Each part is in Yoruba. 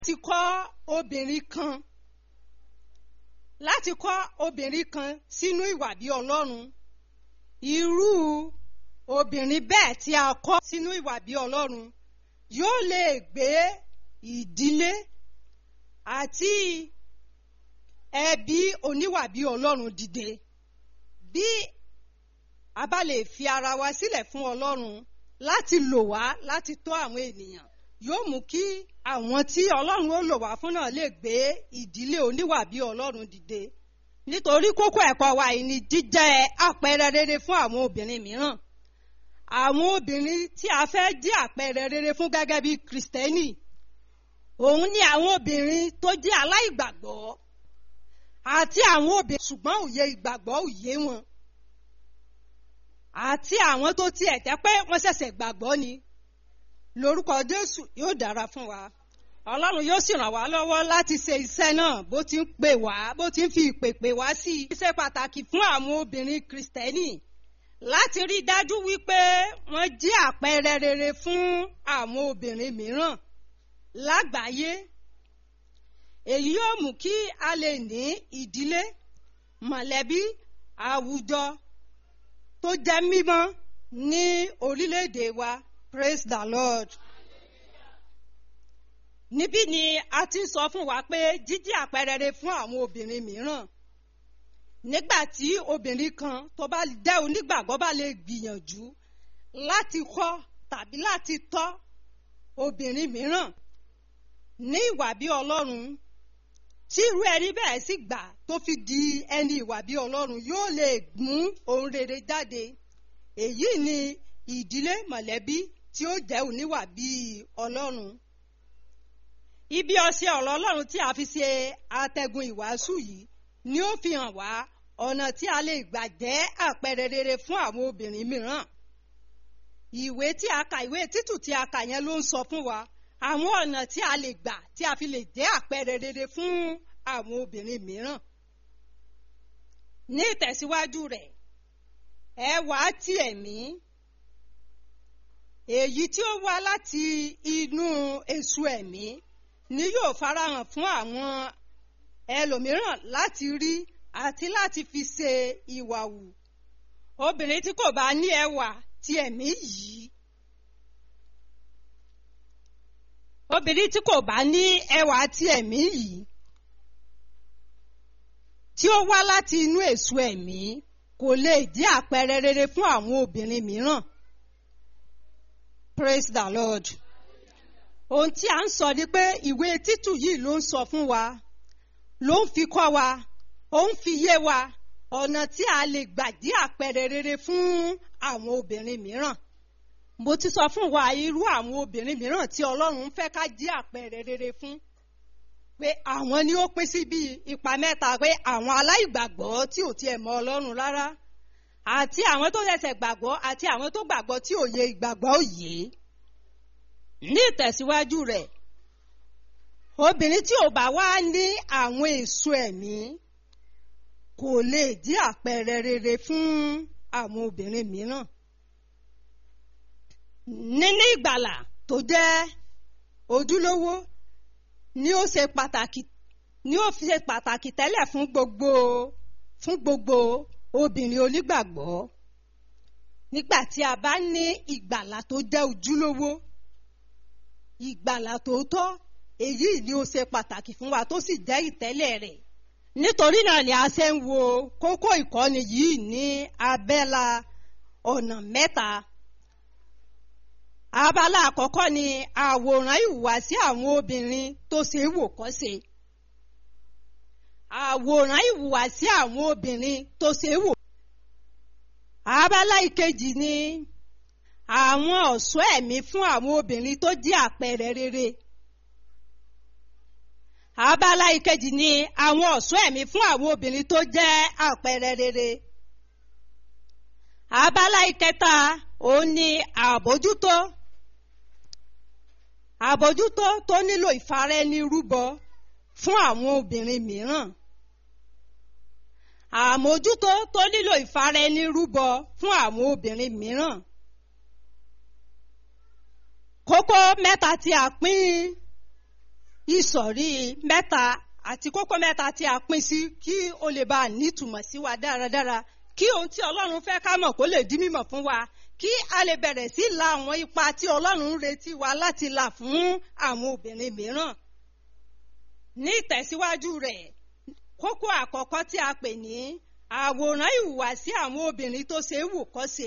láti kọ́ obìnrin kan láti kọ́ obìnrin kan sínú ìwà bí ọlọ́run irú obìnrin bẹ́ẹ̀ tí a kọ́ sínú ìwà bí ọlọ́run yóò lè gbé ìdílé àti ẹbí oníwà bí ọlọ́run dìde bí a bá lè fi ara wa sílẹ̀ fún ọlọ́run láti lò wá láti tọ́ àwọn ènìyàn yóò mú kí àwọn tí ọlọ́run ó lò wá fún náà lè gbé ìdílé oníwà bí ọlọ́run dìde nítorí kókó ẹ̀kọ́ wa yìí ni jíjẹ́ àpẹẹrẹ rere fún àwọn obìnrin mìíràn àwọn obìnrin tí a fẹ́ jẹ́ àpẹẹrẹ rere fún gẹ́gẹ́ bí kristẹni òun ni àwọn obìnrin tó jẹ́ aláìgbàgbọ́ àti àwọn obìnrin ṣùgbọ́n òye ìgbàgbọ́ òye wọn àti àwọn tó tiẹ̀ tẹ́ pé wọ́n ṣẹ̀ṣẹ̀ gbàgbọ́ ni lórúkọ jésù yóò dára fún wa ọlọ́run yóò sì ràn wá lọ́wọ́ láti ṣe iṣẹ́ náà bó ti ń pè wá bó ti ń fi ìpè pè wá sí i. iṣẹ́ pàtàkì fún àwọn obìnrin kristẹni láti rí i dájú wípé wọ́n jẹ́ àpẹẹrẹ rere fún àwọn obìnrin mìíràn lágbàáyé èyí yóò mú kí a lè ní ìdílé mọ̀lẹ́bí àwùjọ tó jẹ́ mímọ́ ní orílẹ̀-èdè wa praise the lord. níbí ni a ti ń sọ fún wa pé jíjí àpẹẹrẹ rere fún àwọn obìnrin mìíràn nígbà tí obìnrin kan tó bá jẹ́ onígbàgbọ́ bá lè gbìyànjú láti kọ́ tàbí láti tọ́ obìnrin mìíràn ní ìwà bí ọlọ́run tí irú ẹni bẹ́ẹ̀ sì gbà tó fi di ẹni ìwà bí ọlọ́run yóò lè mú ohun rere jáde èyí ni ìdílé mọ̀lẹ́bí tí ó jẹ́ oníwà bí ọlọ́run ibi ọṣẹ ọ̀rọ̀ ọlọ́run tí a fi ṣe atẹ́gùn ìwàásù yìí ni ó fi hàn wá ọ̀nà tí a lè gbà jẹ́ àpẹẹrẹ rere fún àwọn obìnrin mìíràn ìwé tí a kà ìwé títù tí a kà yẹn ló ń sọ fún wa àwọn ọ̀nà tí a lè gbà tí a fi lè jẹ́ àpẹẹrẹ rere fún àwọn obìnrin mìíràn ní ìtẹ̀síwájú rẹ̀ ẹwà ti ẹ̀mí èyí tí ó wá láti inú èso ẹ̀mí ni yóò farahàn fún àwọn ẹlòmíràn láti rí àti láti fi ṣe ìwà wù obìnrin tí kò bá ní ẹwà ti ẹ̀mí yìí obìnrin tí kò bá ní ẹwà ti ẹ̀mí yìí tí ó wá láti inú èso ẹ̀mí kò lè jẹ́ àpẹẹrẹ rere fún àwọn obìnrin mìíràn praise the lord ohun tí a ń sọ ni pé ìwé títù yìí ló ń sọ fún wa ló ń fi kọ́ wa ó ń fi yé wa ọ̀nà tí a lè gbà jẹ́ àpẹẹrẹ rere fún àwọn obìnrin mìíràn mo ti sọ fún wa irú àwọn obìnrin mìíràn tí ọlọ́run fẹ́ ká jẹ́ àpẹẹrẹ rere fún pé àwọn ni ó pín sí bíi ipa mẹ́ta pé àwọn aláìgbàgbọ́ tí ò tiẹ̀ mọ ọlọ́run rárá àti àwọn tó ṣẹ̀ṣẹ̀ gbàgbọ́ àti àwọn tó gbàgbọ́ tí òye ìgbàgbọ́ òye ní ìtẹ̀síwájú rẹ̀ obìnrin tí ò bá wá ní àwọn èso ẹ̀mí kò lè jẹ́ àpẹẹrẹ rere fún àwọn obìnrin mìíràn níní ìgbàlà tó jẹ́ ojúlówó ni ó ṣe pàtàkì ni ó fi ṣe pàtàkì tẹ́lẹ̀ fún gbogbo fún gbogbo obìnrin onígbàgbọ́ nígbà tí a bá ní ìgbàlà tó jẹ́ ojúlówó ìgbàlà tó tọ́ èyí ni ó ṣe pàtàkì fún wa tó sì jẹ́ ìtẹ́lẹ̀ rẹ̀ nítorí náà ni a ṣe ń wo kókó ìkọ́ni yìí ní abẹ́la ọ̀nà mẹ́ta abala àkọ́kọ́ ni àwòrán ìhùwàsí àwọn obìnrin tó ṣe é wò kọ́ṣe àwòrán ìhùwàsí àwọn obìnrin tó ṣe é wò. abala ìkejì ni àwọn ọ̀ṣọ́ ẹ̀mí fún àwọn obìnrin tó jẹ́ àpẹẹrẹ rere. abala ìkejì ni àwọn ọ̀ṣọ́ ẹ̀mí fún àwọn obìnrin tó jẹ́ àpẹẹrẹ rere. abala ìkẹta òun ni àbójútó àbójútó tó nílò ìfaraẹnirúbọ fún àwọn obìnrin mìíràn àmójútó tó nílò ìfaraẹnirúbọ fún àwọn obìnrin mìíràn kókó mẹ́ta tí a pín ìsọ̀rí mẹ́ta àti kókó mẹ́ta tí a pín sí kí ó lè bá a nítumọ̀ sí wa dáradára kí ohun tí ọlọ́run fẹ́ ká mọ̀ kó lè di mímọ̀ fún wa kí a lè bẹ̀rẹ̀ sí la àwọn ipa tí ọlọ́run ń retí wa láti là fún àwọn obìnrin mìíràn ní ìtẹ̀síwájú rẹ̀ kókó àkọ́kọ́ tí a pè ní àwòrán ìhùwàsí àwọn obìnrin tó ṣe é wò kọ́ ṣe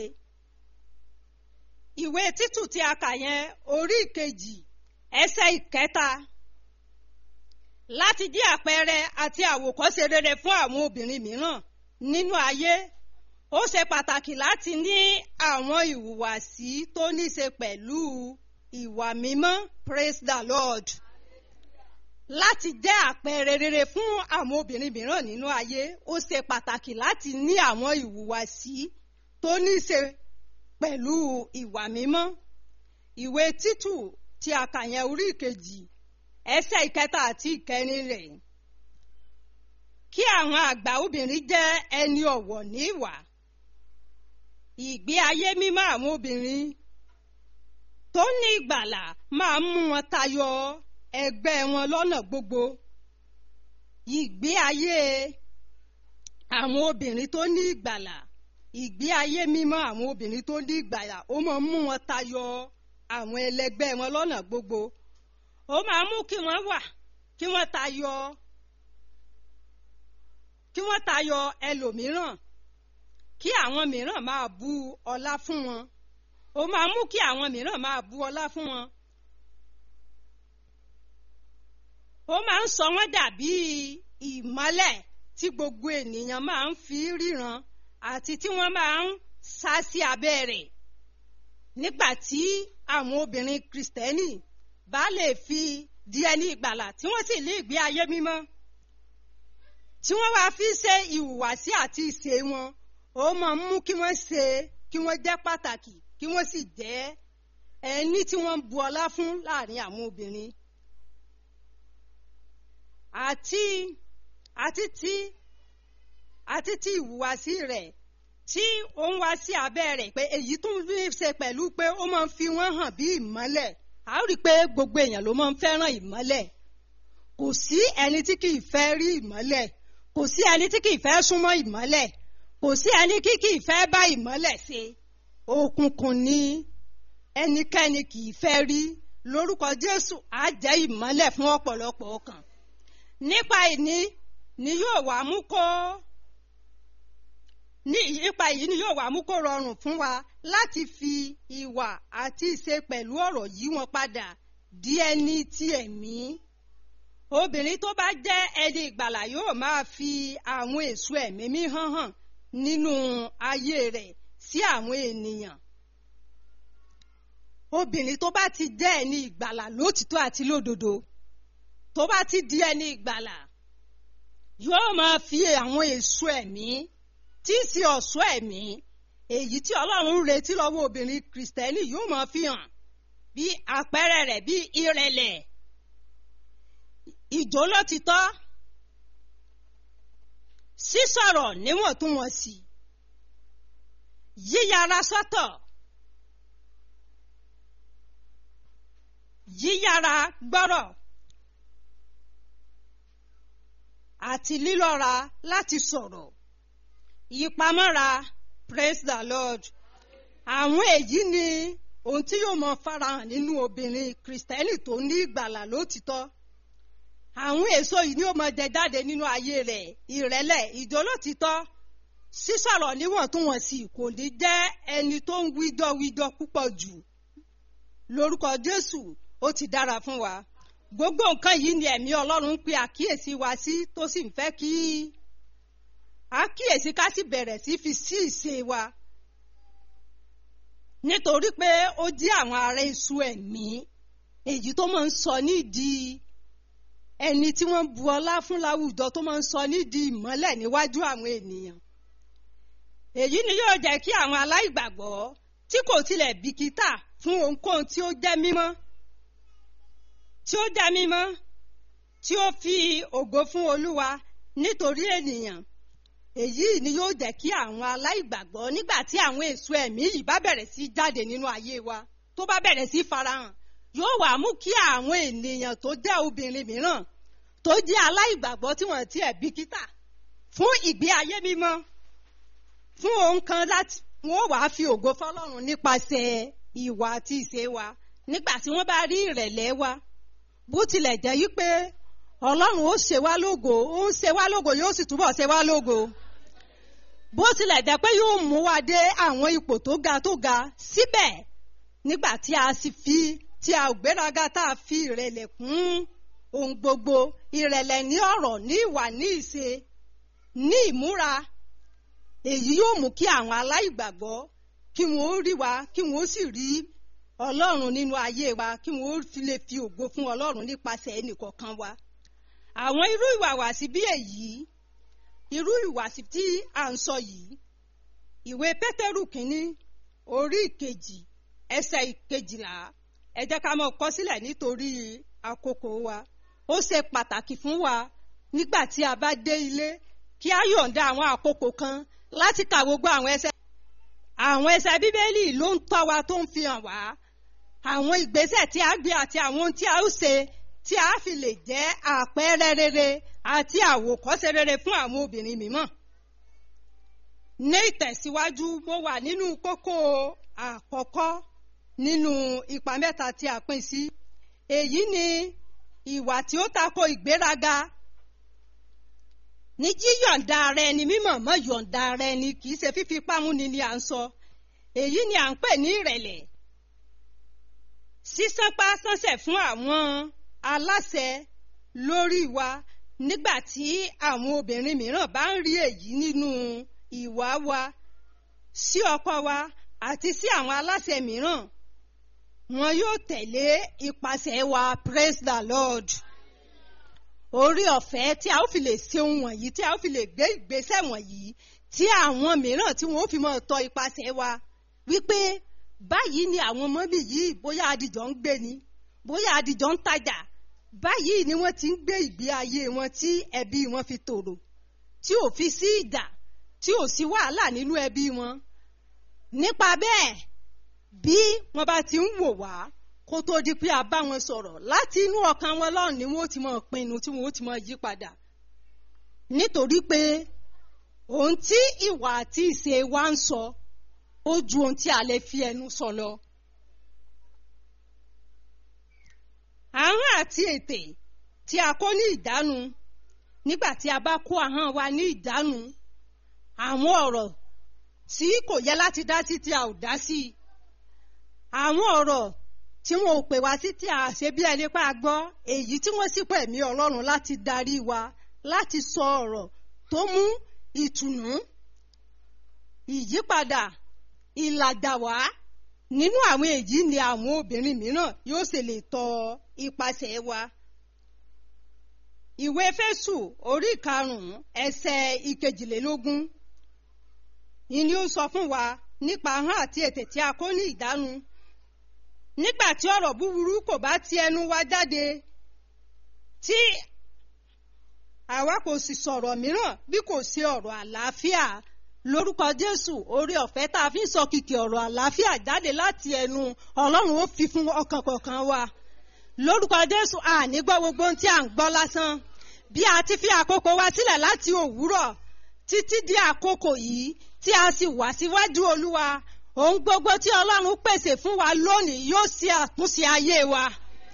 ìwé títù tí a kà yẹn orí ìkejì ẹsẹ̀ ìkẹta láti jẹ́ àpẹẹrẹ àti àwòkọ́ṣe rere fún àwọn obìnrin mìíràn nínú ayé ó ṣe pàtàkì láti ní àwọn ìhùwàsí tó ní ṣe pẹ̀lú ìwà mímọ́ praise the lord láti jẹ́ àpẹẹrẹ rere fún àwọn obìnrin mìíràn nínú ayé ó ṣe pàtàkì láti ní àwọn ìhùwàsí tó ní ṣe pẹ̀lú ìwà mímọ́ ìwé títù tí a kà yẹn orí ìkejì ẹsẹ̀ ìkẹta àti ìkẹrin rẹ̀ kí àwọn àgbà obìnrin jẹ́ ẹni ọ̀wọ̀ ní ìwà ìgbé ayé mímọ́ àwọn obìnrin tó ní ìgbàlà máa mú wọn tayọ ẹgbẹ́ wọn lọ́nà gbogbo ìgbé ayé àwọn obìnrin tó ní ìgbàlà ìgbé ayé mímọ́ àwọn obìnrin tó ní ìgbàlà ó máa mú wọn tayọ àwọn ẹlẹgbẹ́ wọn lọ́nà gbogbo ó máa mú kí wọ́n wà kí wọ́n tayọ kí wọ́n tayọ ẹlòmíràn kí àwọn mìíràn máa bu ọlá fún wọn ó máa mú kí àwọn mìíràn máa bu ọlá fún wọn ó máa ń sọ wọ́n dàbí ìmọ́lẹ̀ tí gbogbo ènìyàn máa ń fi ríran àti tí wọ́n máa ń sá sí abẹ́ rẹ̀ nígbà tí àwọn obìnrin kristẹni bá lè fi di ẹni ìgbàlà tí wọ́n sì lé ìgbé ayé mímọ́ tí wọ́n wá fi ṣe ìhùwàsí àti ìṣe wọn ó máa ń mú kí wọ́n ṣe kí wọ́n jẹ́ pàtàkì kí wọ́n sì jẹ́ ẹni tí wọ́n ń bu ọlá fún láàrin àwọn obìnrin àti àti tí àti tí ìhùwàsí rẹ̀ tí ó ń wá sí abẹ́ rẹ̀ pé èyí tún ní ṣe pẹ̀lú pé ó máa ń fi wọ́n hàn bí ìmọ́lẹ̀ a ó rí i pé gbogbo èèyàn ló máa ń fẹ́ràn ìmọ́lẹ̀ kò sí ẹni tí kì í fẹ́ rí ìmọ́lẹ̀ kò sí ẹni tí kì í fẹ́ súnmọ́ ìmọ́lẹ̀ kò sí ẹni tí kì í fẹ́ bá ìmọ́lẹ̀ ṣe òkùnkùn ni ẹnikẹ́ni kì í fẹ́ rí lórúkọ Jésù á jẹ́ ìmọ́lẹ̀ fún ọ̀pọ̀lọpọ̀ ọkàn nípa ìní ni yóò wá mú kó ní ipa yìí ni yóò wá mú kó rọrùn fún wa láti fi ìwà àti ìṣe pẹ̀lú ọ̀rọ̀ yí wọn padà di ẹni ti ẹ̀mí. obìnrin tó bá jẹ́ ẹni ìgbàlà yóò máa fi àwọn èso ẹ̀mí mi hàn hàn nínú ayé rẹ̀ sí àwọn ènìyàn. obìnrin tó bá ti jẹ́ ẹni ìgbàlà lótìtọ́ àti lódodo tó bá ti di ẹni ìgbàlà yóò máa fi àwọn èso ẹ̀mí tí í ṣe ọ̀ṣọ́ ẹ̀mí èyí tí ọlọ́run ń retí lọ́wọ́ obìnrin kìrìsìtẹ́nì yóò máa fi hàn bí àpẹẹrẹ rẹ̀ bí ìrẹ̀lẹ̀ ìjólótítọ́ sísọ̀rọ̀ níwọ̀ntúnwọ̀nsì yíyára sọ́tọ̀ yíyára gbọ́rọ̀ àti lílọ́ra láti sọ̀rọ̀ ìpamọ́ra praise the lord àwọn èyí ni ohun tí yóò mọ farahàn nínú obìnrin kristẹni tó ní ìgbàlà lótìtọ́ àwọn èso yìí ni ó mọ jẹ jáde nínú ayé rẹ̀ ìrẹ̀lẹ̀ ìjólótìtọ́ sísọ̀rọ̀ níwọ̀ntúnwọ̀nsì kò ní jẹ́ ẹni tó ń wíjọ́ wíjọ́ púpọ̀ jù lórúkọ jésù ó ti dára fún wa gbogbo nǹkan yìí ni ẹ̀mí ọlọ́run ń pe àkíyèsí wa sí tó sì ń fẹ́ kí àkíyèsí ká sì bẹ̀rẹ̀ sí fi sí ìṣe wa nítorí pé ó jẹ́ àwọn ará èso ẹ̀mí èyí tó máa ń sọ nídìí ẹni tí wọ́n bu ọlá fún láwùjọ tó máa ń sọ nídìí ìmọ́lẹ̀ níwájú àwọn ènìyàn èyí ni yóò jẹ́ kí àwọn aláìgbàgbọ́ tí kò tilẹ̀ bìkítà fún ohunkóhun tí ó jẹ́ mímọ́ tí ó jẹ́ mímọ́ tí ó fi ògo fún Olúwa nítorí ènìyàn èyí ni yóò jẹ́ kí àwọn aláìgbàgbọ́ nígbà tí àwọn èso ẹ̀mí yìí bá bẹ̀rẹ̀ sí jáde nínú ayé wa tó bá bẹ̀rẹ̀ sí farahàn yóò wá mú kí àwọn ènìyàn tó jẹ́ obìnrin mìíràn tó jẹ́ aláìgbàgbọ́ tí wọ́n ti ẹ̀ bìkítà fún ìgbé ayé mímọ́ fún ohun kan láti wọ́n wàá fi ògo fọlọ́run nípasẹ̀ ìwà àti ìṣe wa nígbà tí wọ́n bá rí ìrẹ̀lẹ̀ wa bó tilẹ̀ jẹ́ yí pé ọlọ́run ó ṣe wá lógo ó ń ṣe wá lógo yóò sì túbọ̀ ṣe wá lógo bó tilẹ̀ jẹ́ pé yóò mú wa dé àwọn ipò tó ga tó ga síbẹ̀ nígbà tí a sì fi tí a ò gbéraga tá a fi ìrẹ̀lẹ̀ kún ohun gbogbo ìrẹ̀lẹ̀ ní ọ̀rọ̀ ní ìwà ní ìṣe ní ìmúra èyí yóò mú kí àwọn aláìgbàgbọ́ kí wọ́n ó rí wa kí wọ́n ó sì rí ọlọ́run nínú ayé wa kí wọ́n ó fi lè fi ògo fún ọlọ́run nípasẹ̀ ẹnìkọ̀ọ̀kan wa àwọn irú ìwàwàsí bí èyí irú ìwàsí tí à ń sọ yìí ìwé pétérù kínní orí ìkejì ẹsẹ̀ ìkejìlá ẹ jẹ́ ká mọ̀ kọ sílẹ̀ nítorí àkókò wa ó ṣe pàtàkì fún wa nígbà tí a bá dé ilé kí a yọ̀ǹda àwọn àkókò kan láti kà gbogbo àwọn ẹsẹ̀ àwọn ẹsẹ̀ bíbélì ló ń tọ́ wa tó ń fi hàn wá àwọn ìgbésẹ̀ tí a gbé àti àwọn ohun tí a ó ṣe tí a fi lè jẹ́ àpẹẹrẹ rere àti àwòkọ́ṣe rere fún àwọn obìnrin mímọ́. ní ìtẹ̀síwájú mo wà nínú kókó àkọ́kọ́ nínú ipa mẹ́ta tí a pín sí. èyí ni ìwà tí ó tako ìgbéraga ní yíyọ̀ǹda ara ẹni mímọ̀ mọ́ yọ̀ǹda ara ẹni kì í ṣe fífi pámúni ni à ń sọ èyí ni à ń pè ní ìrẹ̀lẹ̀ sísánpá sánsẹ̀ fún àwọn aláṣẹ lórí wa nígbà tí àwọn obìnrin mìíràn bá ń rí èyí nínú ìwà wa sí ọkọ wa àti sí àwọn aláṣẹ mìíràn wọn yóò tẹ̀lé ipasẹ̀ wa praise the lord orí ọ̀fẹ́ tí a ó fi lè ṣe ohun wọ̀nyí tí a ó fi lè gbé ìgbésẹ̀ wọ̀nyí tí àwọn mìíràn tí wọ́n ó fi máa tọ ipasẹ̀ wa wípé báyìí ni àwọn mọ́bì yìí bóyá adìjọ́ ń gbé ni bóyá adìjọ́ ń tajà báyìí ni wọ́n ti ń gbé ìgbé ayé wọn tí ẹbí wọn fi tòrò tí ò fi sí ìjà tí ò sí wàhálà nínú ẹbí wọn nípa bẹ́ẹ̀ bí wọ́n bá ti ń wò wá kó tó di pé a bá wọn sọ̀rọ̀ láti inú ọkàn wọn lọ́rùn ni wọ́n ti máa pinnu tí wọ́n ti máa yí padà nítorí pé ohun tí ìwà àti ìṣe wa ń sọ ó ju ohun tí a lè fi ẹnu sọ lọ. ahọ́n àti ètè tí a kó ní ìdánu nígbà tí a bá kó ahọ́n wa ní ìdánu àwọn ọ̀rọ̀ tí kò yẹ láti dá sí tí a ò dá sí àwọn ọ̀rọ̀ tí wọn ò pè wá sí tí a ṣe bí ẹni pa gbọ́ èyí tí wọ́n sì pè mí ọlọ́run láti darí wa láti sọ ọ̀rọ̀ tó mú ìtùnú ìyípadà ìlàjà wá nínú àwọn èyí ni àwọn obìnrin mìíràn yóò ṣe lè tọ ipasẹ̀ wa. ìwé fésù orí karùn-ún ẹsẹ̀ ìkejìlélógún ìní ó sọ fún wa nípa ahọ́n àti ètè tí a kó ní ìdánu nígbà tí ọ̀rọ̀ búburú kò bá ti ẹnu wa jáde tí àwa kò sì sọ̀rọ̀ mìíràn bí kò sí ọ̀rọ̀ àlàáfíà lórúkọ jésù orí ọ̀fẹ́ tá a fi ń sọ kìkì ọ̀rọ̀ àlàáfíà jáde láti ẹnu ọlọ́run ó fi fún ọkàn kọ̀ọ̀kan wa lórúkọ jésù àní gbọ́ gbogbo ohun tí à ń gbọ́ lásán bí a ti fi àkókò wa sílẹ̀ láti òwúrọ̀ títí di àkókò yìí tí a sì wá síwájú olúwa ohun gbogbo tí ọlọ́run pèsè fún wa lónìí yóò ṣe àtúnṣe ayé wa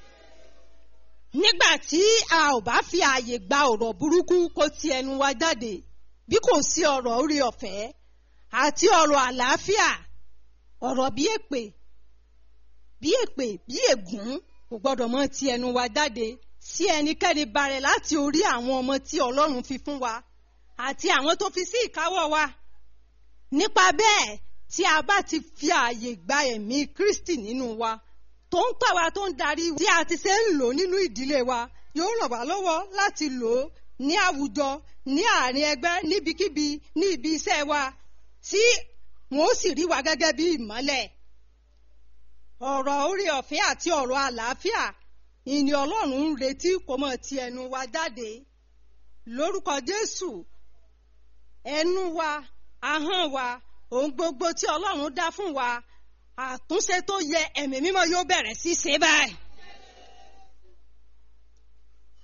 nígbà tí a ò bá fi ààyè gba ọ̀rọ̀ burúkú kó ti ẹnu wa jáde bí kò sí ọ̀rọ̀ orí ọ̀fẹ́ àti ọ̀rọ̀ àlàáfíà ọ̀rọ̀ bí èpè bí èpè bí ègún kò gbọ́dọ̀ mọ́ ti ẹnu wa jáde sí ẹnikẹ́ni barẹ̀ láti orí àwọn ọmọ tí ọlọ́run fi fún wa àti àwọn tó fi sí ìkáwọ́ wa nípa bẹ́ẹ̀ tí a bá ti fi ààyè gba ẹ̀mí Kristi nínú wa tó ń tọ́ wa tó ń darí tí a ti ṣe ń lò nínú ìdílé wa yóò ràn wá lọ́wọ́ láti lò ó ní àwùjọ ní àárín ẹgbẹ́ níbikíbi ní ibi iṣẹ́ wa tí wọn ó sì rí wa gẹ́gẹ́ bí ìmọ́lẹ̀ ọ̀rọ̀ orí ọ̀fẹ́ àti ọ̀rọ̀ àlàáfíà ìní Ọlọ́run ń retí kó mọ̀ ti ẹnu wa jáde lórúkọ Jésù ẹnu wa ahọ́n wa ohun gbogbo tí Ọlọ́run dá fún wa àtúnṣe tó yẹ ẹ̀mí mímọ́ yóò bẹ̀rẹ̀ sí ṣe báyìí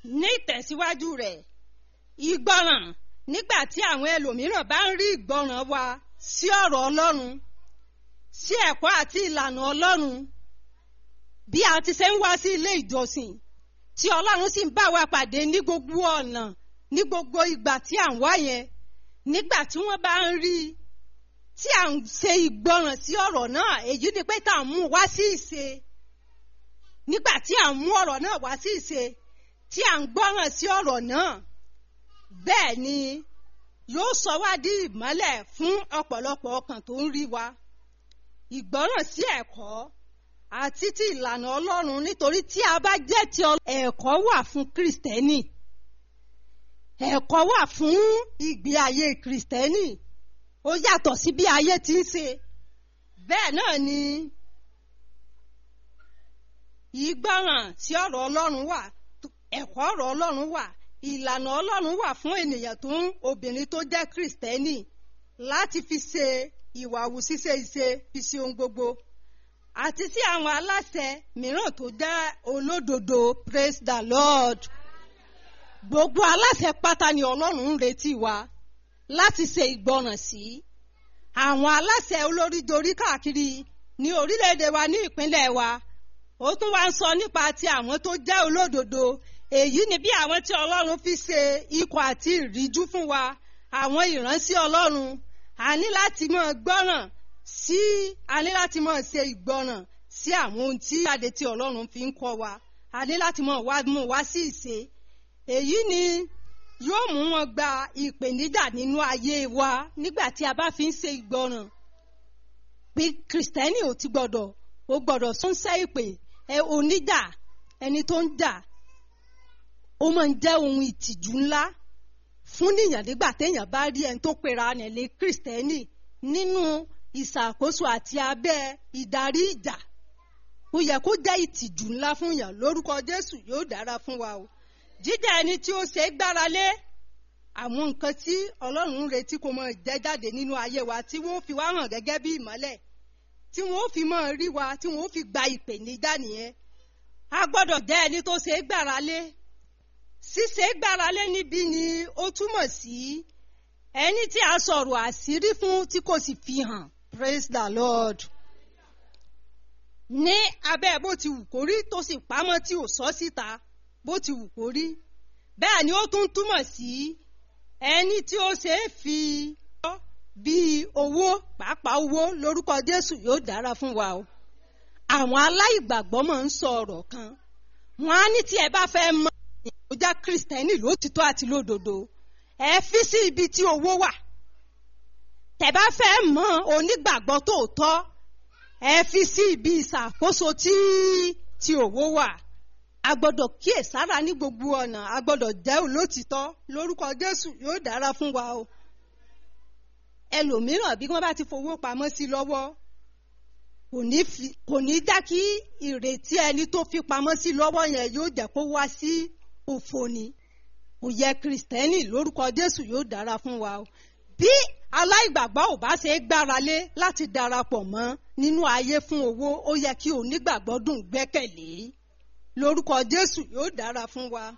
ní ìtẹ̀síwájú rẹ̀ ìgbọràn nígbà tí àwọn ẹlòmíràn bá ń rí ìgbọràn wa sí ọ̀rọ̀ Ọlọ́run sí ẹ̀kọ́ àti ìlànà Ọlọ́run bí a ti ṣe ń wá sí ilé ìjọsìn tí Ọlọ́run sì ń bá wa pàdé ní gbogbo ọ̀nà ní gbogbo ìgbà tí à ń wá yẹn nígbà tí wọ́n bá ń rí i tí à ń ṣe ìgbọràn sí ọ̀rọ̀ náà èyí ni pé tá à ń mú wá sí ìṣe nígbà tí à ń mú ọ̀rọ̀ náà wá sí ìṣe tí à ń gbọ́ràn sí ọ̀rọ̀ náà bẹ́ẹ̀ ni yóò sọ wá di ìmọ́lẹ̀ fún ọ̀pọ̀lọpọ̀ ọkàn tó ń rí wa ìgbọ́ràn sí ẹ̀kọ́ àti ti ìlànà Ọlọ́run nítorí tí a bá jẹ́ ti ẹ̀kọ́ wà fún Kristẹni ẹ̀kọ́ wà fún ìgbé ayé Kristẹni ó yàtọ̀ sí bí ayé ti ń ṣe bẹ́ẹ̀ náà ni ìgbọ́ràn sí ọ̀rọ̀ Ọlọ́run wà ẹ̀kọ́ ọ̀rọ̀ Ọlọ́run wà ìlànà Ọlọ́run wà fún ènìyàn tó ń obìnrin tó jẹ́ Kristẹni láti fi ṣe ìwà wù ṣíṣe ìṣe fi ṣe ohun gbogbo àti sí àwọn aláṣẹ mìíràn tó jẹ́ olódodo praise the Lord gbogbo aláṣẹ pátá ni Ọlọ́run ń retí wa láti ṣe ìgbọràn sí àwọn aláṣẹ olóríjorí káàkiri ní orílẹ̀-èdè wa ní ìpínlẹ̀ wa ó tún wá ń sọ nípa ti àwọn tó jẹ́ olódodo èyí ni bí àwọn tí Ọlọ́run fi ṣe ikọ̀ àti ìríjú fún wa àwọn ìránṣẹ́ Ọlọ́run a ní láti máa gbọ́ràn sí a ní láti máa ṣe ìgbọràn sí àwọn ohun tí jáde tí Ọlọ́run fi ń kọ́ wa a ní láti máa wá mú wá sí ìṣe èyí ni yóò mú wọn gba ìpèníjà nínú ayé wa nígbà tí a bá fi ń ṣe ìgbọràn bí Kristẹni ò ti gbọ́dọ̀ ó gbọ́dọ̀ sọ́nsẹ́ ìpè ẹ oníjà ẹni tó ń jà ó máa ń jẹ́ ohun ìtìjú ńlá fún níyàn nígbà téèyàn bá rí ẹni tó pera rẹ̀ lé Kristẹni nínú ìṣàkóso àti abẹ́ ìdarí ìjà ó yẹ kó jẹ́ ìtìjú ńlá fún yàn lórúkọ Jésù yóò dára fún wa o jíjẹ́ ẹni tí ó ṣe é gbára lé àwọn nǹkan tí Ọlọ́run ń retí kó máa jẹ́ jáde nínú ayé wa tí wọ́n fi wá hàn gẹ́gẹ́ bí ìmọ́lẹ̀ tí wọ́n fi máa rí wa tí wọ́n fi gba ìpèníjà nìyẹn a gbọ́dọ̀ jẹ́ ẹni tó ṣe é gbára lé ṣíṣe é gbára lé níbí ni ó túmọ̀ sí ẹni tí a sọ̀rọ̀ àṣírí fún tí kò sì fi hàn praise the Lord ní abẹ́ bó ti wù kó rí tó sì pamọ́ tí ò sọ síta bó ti wù kó rí bẹ́ẹ̀ ni ó tún túmọ̀ sí ẹni tí ó ṣe é fi bíi owó pàápàá owó lórúkọ Jésù yóò dára fún wa o àwọn aláìgbàgbọ́ máa ń sọ ọ̀rọ̀ kan wọ́n á ní tí ẹ bá fẹ́ mọ ìyàwójá Kristẹni lótìtọ́ àti lódodo ẹ fi sí ibi tí owó wà tẹ́ bá fẹ́ mọ onígbàgbọ́ tòótọ́ ẹ fi sí ibi ìṣàkóso tí tí owó wà a gbọ́dọ̀ kíyèsára ní gbogbo ọ̀nà a gbọ́dọ̀ jẹ́ olótìtọ́ lórúkọ Jésù yóò dára fún wa o ẹlòmíràn bí wọ́n bá ti fowó pamọ́ sí lọ́wọ́ kò ní dá kí ìrètí ẹni tó fi pamọ́ sí lọ́wọ́ yẹn yóò jẹ́ kó wá sí òfò ni kò yẹ Kristẹni lórúkọ Jésù yóò dára fún wa o bí aláìgbàgbọ́ ò bá ṣe é gbára lé láti darapọ̀ mọ́ nínú ayé fún owó ó yẹ kí onígbàgbọ́ dùn gbẹ́kẹ̀lé lórúkọ Jésù yóò dára fún wa.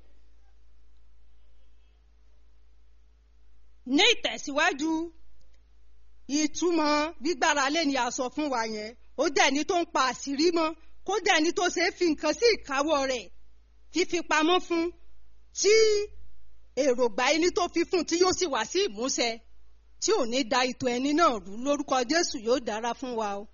ní ìtẹ̀síwájú ìtumọ̀ gbígbáralé ni a sọ fún wa yẹn ó jẹ́ ẹni tó ń pa àṣírí mọ́ kó jẹ́ ẹni tó ṣe é fi nǹkan sí ìkáwọ́ rẹ̀ fífi pamọ́ fún tí èròǹgbà ẹni tó fi fún tí yóò sì wá sí ìmúṣẹ tí ò ní da ìtò ẹni náà rú lórúkọ Jésù yóò dára fún wa o.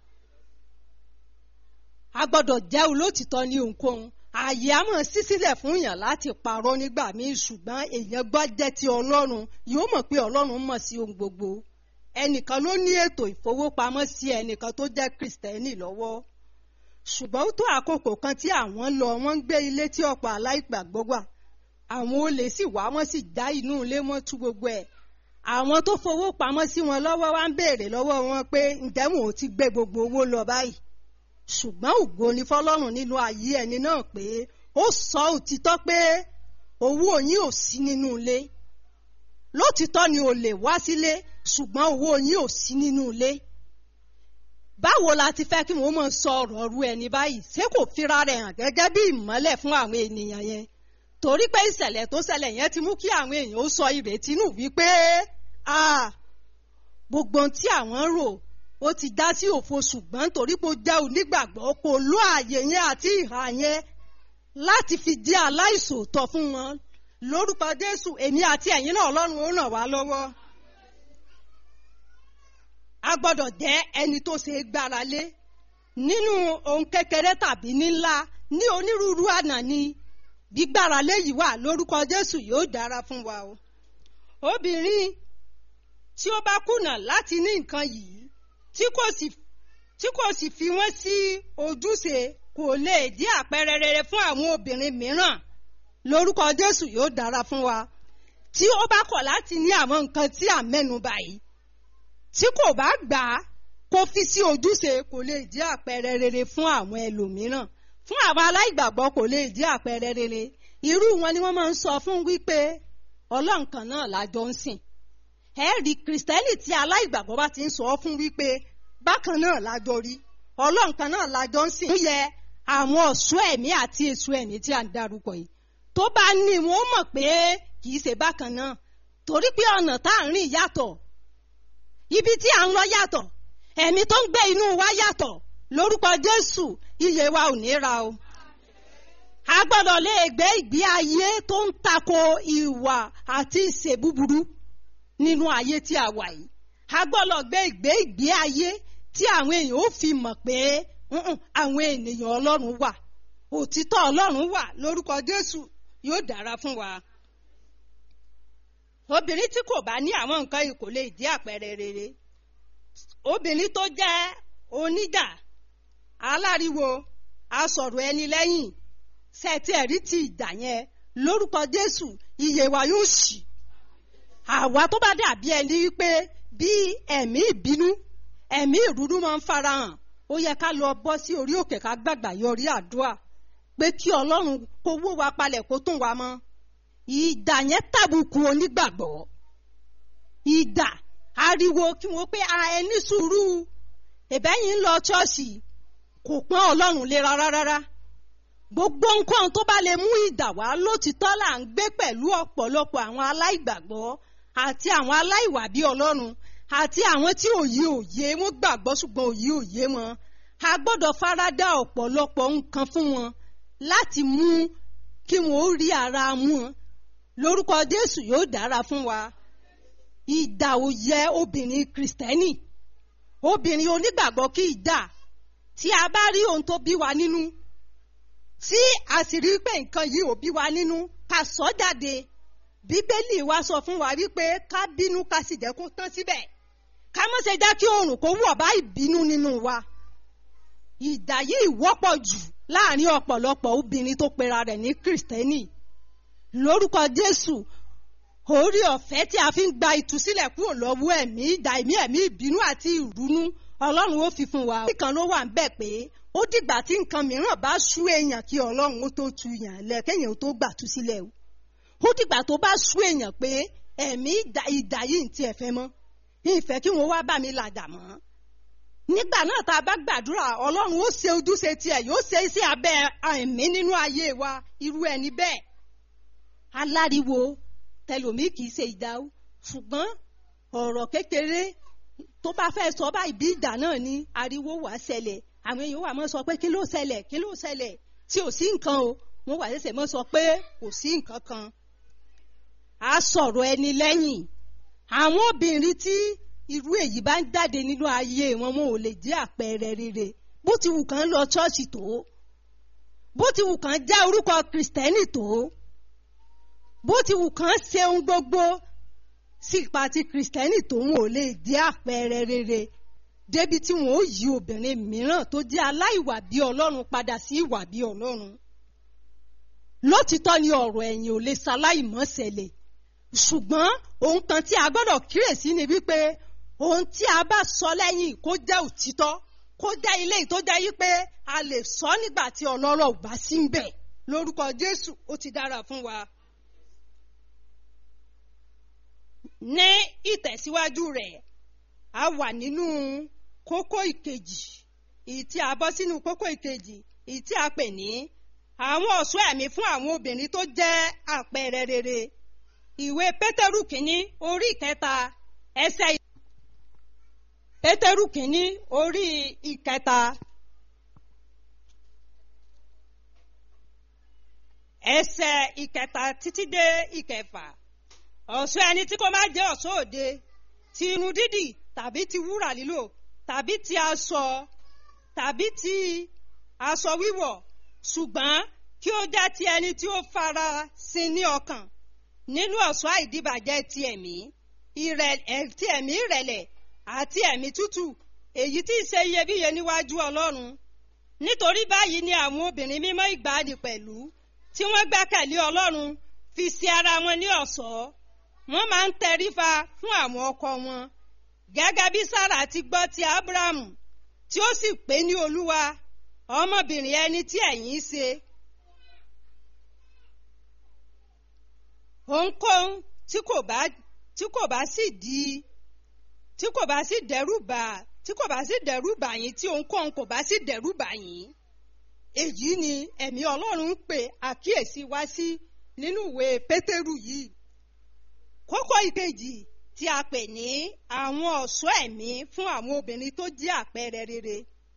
a gbọ́dọ̀ jẹ́ olótìtọ́ ní ohunkóhun ààyè á mọ̀ sí sílẹ̀ fún yàn láti parọ́ nígbà míì ṣùgbọ́n èèyàn gbọ́ jẹ́ ti Ọlọ́run yóò mọ̀ pé Ọlọ́run mọ̀ sí ohun gbogbo ẹnìkan ló ní ètò ìfowópamọ́ sí ẹnìkan tó jẹ́ Kristẹni lọ́wọ́ ṣùgbọ́n ó tó àkókò kan tí àwọn lọ wọ́n ń gbé ilé tí ọ̀pọ̀ aláìgbàgbọ́ wà àwọn olè sì wá wọ́n sì já inú ilé wọn tú gbogbo ẹ̀ àwọn tó fowó pamọ́ sí wọn lọ́wọ́ wá ń béèrè lọ́wọ́ wọn pé ǹjẹ́ wọn ò ti gbé gbogbo owó lọ báyìí ṣùgbọ́n ògo ni fọlọ́run nínú ayé ẹni náà pé ó sọ òtítọ́ pé owó yín ò sí nínú ilé lótìtọ́ ni olè wá sílé ṣùgbọ́n owó yín ò sí nínú ilé báwo la ti fẹ́ kí wọ́n mọ̀ sọ ọ̀rọ̀ ru ẹni báyìí ṣé kò fira rẹ̀ hàn gẹ́gẹ́ bí ìmọ́lẹ̀ fún àwọn ènìyàn yẹn torí pé ìṣẹ̀lẹ̀ tó ṣẹlẹ̀ yẹn ti mú kí àwọn èèyàn ó sọ ìrètí nù wípé gbogbo ohun tí àwọn rò ó ti dá sí òfo ṣùgbọ́n torí pé ó jẹ́ onígbàgbọ́ kò ló àyè yẹn àti ìhà yẹn láti fi di aláìṣòótọ́ fún wọn lórúkọ Jésù èmi àti ẹ̀yin náà Ọlọ́run ó ràn wá lọ́wọ́ a gbọ́dọ̀ jẹ́ ẹni tó ṣe é gbára lé nínú ohun kékeré tàbí nílá ní onírúurú àná ni gbígbára lé yìí wà lórúkọ Jésù yóò dára fún wa o obìnrin tí ó bá kùnà láti ní nǹkan yìí tí kò sì tí kò sì fi wọ́n sí ojúṣe kò lè di àpẹẹrẹ rere fún àwọn obìnrin mìíràn lórúkọ Jésù yóò dára fún wa tí ó bá kọ̀ láti ní àwọn nǹkan tí à ń mẹ́nubà yìí tí kò bá gbà á kó fi sí ojúṣe kò lè di àpẹẹrẹ rere fún àwọn ẹlòmíràn fún àwọn aláìgbàgbọ́ kò lè di àpẹẹrẹ rere irú wọn ni wọ́n máa ń sọ fún wípé ọlọ́run kan náà lájọ ń sìn ẹ rí kristẹni tí aláìgbàgbọ́ bá ti ń sọ fún wípé bákan náà lájọ rí ọlọ́run kan náà lájọ ń sìn. ó yẹ àwọn ọ̀ṣọ́ ẹ̀mí àti èso ẹ̀mí tí a ń darúkọ yìí tó bá ní wọn mọ̀ pé kì í ṣe bákan náà torí pé ọ̀nà tá à ń rìn yàtọ̀ ibi tí à ń lọ yàtọ̀ ẹ̀mí tó ń gbé inú wa yàtọ̀ lórúkọ Jésù iye wa ò ní ra o. a gbọ́dọ̀ lè gbé ìgbé ayé tó ń tako ìwà àti ìṣe búburú nínú ayé tí a wà yìí. a gbọ́dọ̀ gbé ìgbé ìgbé ayé tí àwọn èèyàn ó fi mọ̀ pé àwọn ènìyàn Ọlọ́run wà òtítọ́ Ọlọ́run wà lórúkọ Jésù yóò dára fún wa. obìnrin tí kò bá ní àwọn nǹkan yìí kò lè di àpẹẹrẹ rere obìnrin tó jẹ́ oníjà aláriwo asọ̀rọ̀ ẹni lẹ́yìn sẹ́ẹ̀tì ẹ̀rí ti ìjà yẹn lórúkọ Jésù iye wa yóò ṣì àwa tó bá dàbí ẹni wípé bí ẹ̀mí ìbínú ẹ̀mí ìrúnú máa ń farahàn ó yẹ ká lọ bọ́ sí orí òkè ká gbàgbà yọrí àdúrà pé kí Ọlọ́run kó wó wa palẹ̀ kó tún wa mọ́ ìdà yẹn tàbùkù onígbàgbọ́ ìdà ariwo kí wọ́n pé a ẹni sùúrù ìbẹ́yìn ń lọ ṣọ́ọ̀ṣì kò pọ́n ọlọ́run lé rárá rárá gbogbo nǹkan tó bá lè mú ìdà wá lótìtọ́ là ń gbé pẹ̀lú ọ̀pọ̀lọpọ̀ àwọn aláìgbàgbọ́ àti àwọn aláìwà bí ọlọ́run àti àwọn tí òye òye wọn gbàgbọ́ ṣùgbọ́n òye òye wọn a gbọ́dọ̀ farada ọ̀pọ̀lọpọ̀ nǹkan fún wọn láti mú kí wọn ó rí ara mú wọn lórúkọ Jésù yóò dára fún wa ìdà ò yẹ obìnrin kristẹni obìnrin onígbàgbọ́ kí ìdà tí a bá rí ohun tó bí wa nínú tí a sì rí pé nǹkan yìí ò bí wa nínú ká sọ jáde bíbélì wa sọ fún wa wípé ká bínú ká sì jẹ́ kó tán síbẹ̀ ká má ṣe jẹ́ kí oòrùn kó wọ̀ bá ìbínú nínú wa ìdà yìí wọ́pọ̀ jù láàrin ọ̀pọ̀lọpọ̀ obìnrin tó pera rẹ̀ ní kristẹni lórúkọ Jésù orí ọ̀fẹ́ tí a fi ń gba ìtúsílẹ̀ kúrò lọ́wọ́ ẹ̀mí ìdà ẹ̀mí ẹ̀mí ìbínú àti ìrúnú ọlọ́run ó fi fún wa. nìkan ló wà ń bẹ̀ pé ó dìgbà tí nǹkan mìíràn bá sú èèyàn kí ọlọ́run ó tó tu yàn lẹ̀ kéèyàn ó tó gbà tú sílẹ̀ o. ó dìgbà tó bá sú èèyàn pé ẹ̀mí ìdà yìí ti ẹ̀fẹ́ mọ́ ìfẹ́ kí wọ́n wá bá mi làjà mọ́. nígbà náà tá a bá gbàdúrà ọlọ́run ó ṣe ojúṣe tiẹ̀ yóò ṣe iṣẹ́ abẹ́ ẹ̀mí nínú ayé wa irú ẹni bẹ́ẹ̀. aláriwo tẹlomi kì í ṣe ìdáwó ṣùgbọ́n ọ̀rọ̀ kékeré tó bá fẹ́ sọ báyìí bí ìjà náà ní ariwo wà ṣẹlẹ̀ àwọn èèyàn wà mọ́ sọ pé kí ló ṣẹlẹ̀ kí ló ṣẹlẹ̀ tí ò sí nǹkan o wọ́n wà ṣẹ̀ṣẹ̀ mọ́ sọ pé kò sí nǹkan kan. a sọ̀rọ̀ ẹni lẹ́yìn àwọn obìnrin tí irú èyí bá ń jáde nínú ayé wọn wọn ò lè jẹ́ àpẹẹrẹ rere bó ti wù kán lọ ṣọ́ọ̀ṣì tó bó ti wù kán jẹ́ orúkọ kìrìsìtẹ́nì tó bó ti wù kán ṣe ohun gbogbo sí ipa ti kìrìsìtẹ́nì tó wọn ò lè jẹ́ àpẹẹrẹ rere débi tí wọn ó yí obìnrin mìíràn tó jẹ́ aláìwà bí ọlọ́run padà sí ìwà bí ọlọ́run lótìtọ́ ni ọ̀rọ̀ ẹ̀yìn ò lè ṣaláìmọ́ ṣẹlẹ̀ ṣùgbọ́n ohun kan tí a gbọ́dọ̀ kíyèsí ni wípé ohun tí a bá sọ lẹ́yìn kó jẹ́ òtítọ́ kó jẹ́ ilé tó jẹ́ yí pé a lè sọ nígbà tí ọlọ́rọ̀ ò bá sí ń bẹ̀ lórúkọ Jésù ó ti dára fún wa. ní ìtẹ̀síwájú rẹ̀ a wà nínú kókó ìkejì èyí tí a bọ́ sínú kókó ìkejì èyí tí a pè ní àwọn ọ̀ṣọ́ ẹ̀mí fún àwọn obìnrin tó jẹ́ àpẹẹrẹ rere ìwé pétérù kínní orí ìkẹta ẹsẹ̀ pétérù kínní orí ìkẹta ẹsẹ̀ ìkẹta títí dé ìkẹfà ọ̀ṣọ́ ẹni tí kò má jẹ́ ọ̀ṣọ́ òde ti irun dídì tàbí ti wúrà lílò tàbí ti aṣọ tàbí ti aṣọ wíwọ̀ ṣùgbọ́n kí ó jẹ́ ti ẹni tí ó fara sin ní ọkàn nínú ọ̀ṣọ́ àìdíbàjẹ́ ti ẹ̀mí ti ẹ̀mí ìrẹ̀lẹ̀ àti ẹ̀mí tútù èyí tí í ṣe iyebíye níwájú ọlọ́run nítorí báyìí ni àwọn obìnrin mímọ́ ìgbàanì pẹ̀lú tí wọ́n gbẹ́kẹ̀lé ọlọ́run fi sí ara wọn ní ọ̀ṣọ́ wọ́n máa ń tẹrífa fún àwọn ọkọ wọn gẹ́gẹ́ bí sára ti gbọ́ ti abrahamu tí ó sì pé ní olúwa ọmọbìnrin ẹni tí ẹ̀yin ṣe. ohunkóhun tí kò bá tí kò bá sì di tí kò bá sì dẹ́rù bà tí kò bá sì dẹ́rù bà yín tí ohunkóhun kò bá sì dẹ́rù bà yín èyí ni ẹ̀mí ọlọ́run ń pè àkíyèsí wá sí nínú ìwé pétérù yìí kókó ìkejì tí a pè ní àwọn ọ̀ṣọ́ ẹ̀mí fún àwọn obìnrin tó jẹ́ àpẹẹrẹ rere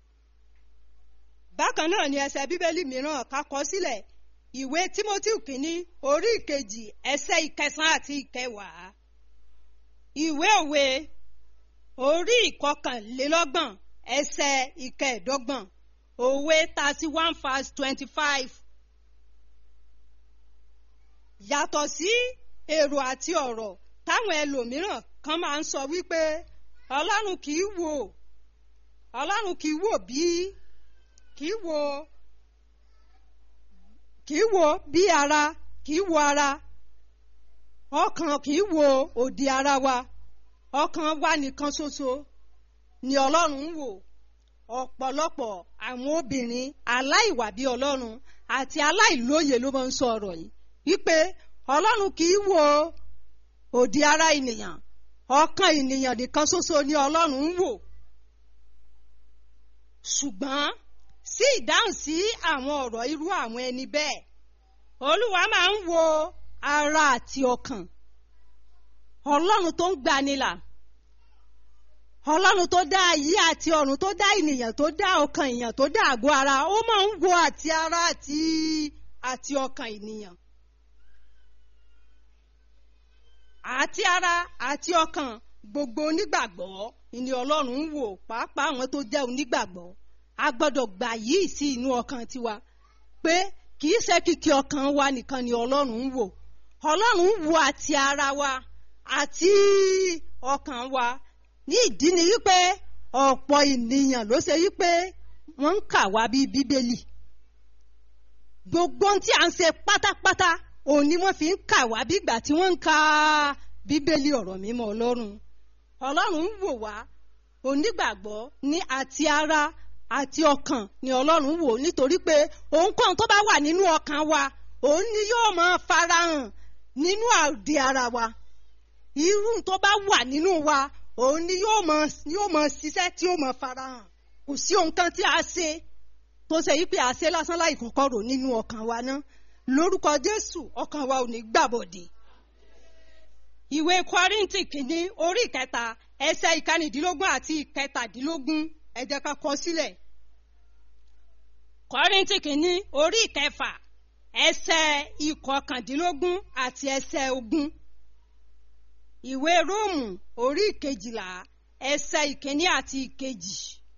bákan náà ni ẹsẹ̀ bíbélì mìíràn ká kọ sílẹ̀ ìwé timothy kìíní orí ìkejì ẹsẹ̀ ìkẹsàn àti ìkẹwàá ìwé òwe orí ìkọkànlélọ́gbọ̀n ẹsẹ̀ ìkẹẹ̀dọ́gbọ̀n òwe thirty one verse twenty five yàtọ̀ sí èrò àti ọ̀rọ̀ táwọn ẹlòmíràn kan máa ń sọ wípé ọlọ́run kì í wò ọlọ́run kì í wò bí kì í wò kì í wò bí ara kì í wò ara ọkàn kì í wò òdì ara wa ọkàn wa nìkan ṣoṣo ni ọlọ́run ń wò ọ̀pọ̀lọpọ̀ àwọn obìnrin aláìwà bí ọlọ́run àti aláìlóye ló máa ń sọ ọ̀rọ̀ yìí wípé ọlọ́run kì í wò òdì ara ènìyàn ọkàn ènìyàn nìkan ṣoṣo ni ọlọ́run ń wò ṣùgbọ́n sí ìdáhùn sí àwọn ọ̀rọ̀ irú àwọn ẹni bẹ́ẹ̀ olúwa máa ń wo ara àti ọkàn ọlọ́run tó ń gbanilà ọlọ́run tó dá ayé àti ọ̀run tó dá ènìyàn tó dá ọkàn èèyàn tó dá àgọ́ ara ó máa ń wo àti ara àti àti ọkàn ènìyàn àti ara àti ọkàn gbogbo onígbàgbọ́ ni ọlọ́run ń wò pàápàá àwọn tó jẹ́ onígbàgbọ́ a gbọ́dọ̀ gbà yìí sí inú ọkàn tiwa pé kì í ṣe kìkì ọkàn wa nìkan ni ọlọ́run ń wò ọlọ́run ń wo àti ara wa àti ọkàn wa ní ìdí ni wípé ọ̀pọ̀ ènìyàn ló ṣe wípé wọ́n ń kà wá bí bíbélì gbogbo ohun tí à ń ṣe pátápátá òun ni wọ́n fi ń kà wá bí ìgbà tí wọ́n ń ka bíbélì ọ̀rọ̀ mímọ́ ọlọ́run ọlọ́run ń wò wá onígbàgbọ́ ní àti ara àti ọkàn ni ọlọ́run wò nítorí pé ohunkóhun tó bá wà nínú ọkàn wa òun ni yóò máa farahàn nínú àdé ara wa irú tó bá wà nínú wa òun ni yóò máa yóò máa ṣiṣẹ́ tí yóò máa farahàn kò sí ohun kan tí a ṣe tó ṣe yí pé a ṣe lásán láì kọ́kọ́ rò nínú ọkàn wa ná lórúkọ jésù ọkàn wa ò ní gbàbọ̀dé ìwé kọ́ríntì kìíní orí ìkẹta ẹsẹ̀ ìkànnìdínlógún àti ìkẹtàdínlógún ẹ jẹ́ ká kọ sílẹ̀ kọ́ríntì kìíní orí ìkẹfà ẹsẹ̀ ìkọkàndínlógún àti ẹsẹ̀ ogún ìwé róòmù orí ìkejìlá ẹsẹ̀ ìkíní àti ìkejì